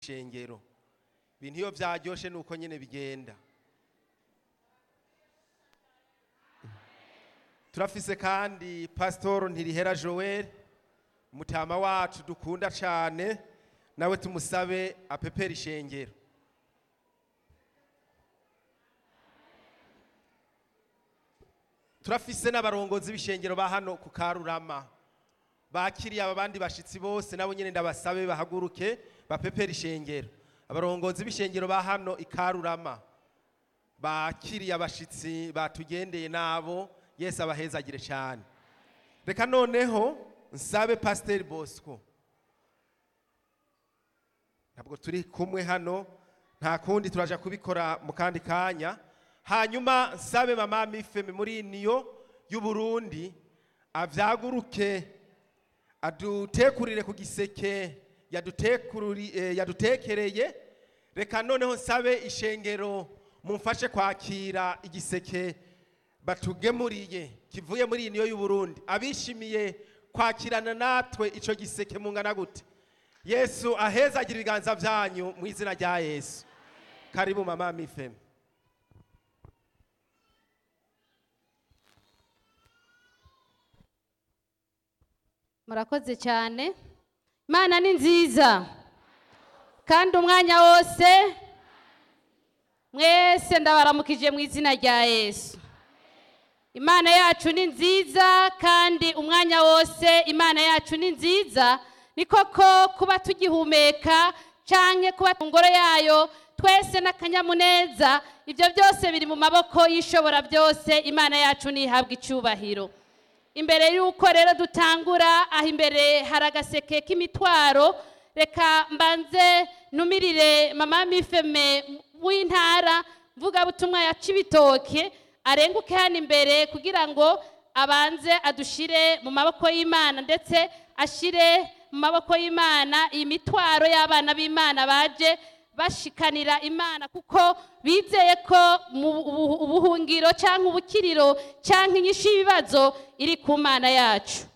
ishengero ibintu iyo byaryoshe ni uko nyine bigenda turafise kandi pasitoro ntirihera joel umutama wacu dukunda cyane nawe tumusabe apepera ishengero turafise n'abarongozi b'ishengero ba hano ku karurama bakiriye aba bandi bashitsi bose nabo nyine ndabasabe bahaguruke bapepera ishengero abarongozi b'ishengero ba hano i karurama bakiriye abashitsi batugendeye nabo yesu abahezagire cyane reka noneho nsabe pasiteri bosco ntabwo turi kumwe hano nta kundi turaja kubikora mu kandi kanya hanyuma nsabe mama mifeme muri niyo y'uburundi avyaguruke adutekurire ku giseke yadutekururi- eh, yadutekereye reka noneho nsabe ishengero mumfashe kwakira igiseke batugemuriye kivuye muri iyi niyo y'uburundi abishimiye kwakirana natwe ico giseke mungana gute yesu ahezagira ibiganza vyanyu mu izina rya yesu karibu mama mifeme murakoze cyane imana ni nziza kandi umwanya wose mwese ndabaramukije mu izina rya yesu imana yacu ni nziza kandi umwanya wose imana yacu ni nziza ni koko kuba tugihumeka cyangwa kuba mu ngoro yayo twese n'akanyamuneza ibyo byose biri mu maboko y'ishobora byose imana yacu ntihabwe icyubahiro imbere y'uko rero dutangura aho imbere hari agaseke k'imitwaro reka mbanze numirire mama mifeme w'intara mvugabutumwa ya cibitoke arenguke hano imbere kugira ngo abanze adushire mu maboko y'imana ndetse ashire mu maboko y'imana iyi mitwaro y'abana b'imana baje bashikanira imana kuko bizeye ko mu ubu- ubuhungiro cyangwa ubukiriro cyangwa inyishu y'ibibazo iri ku mana yacu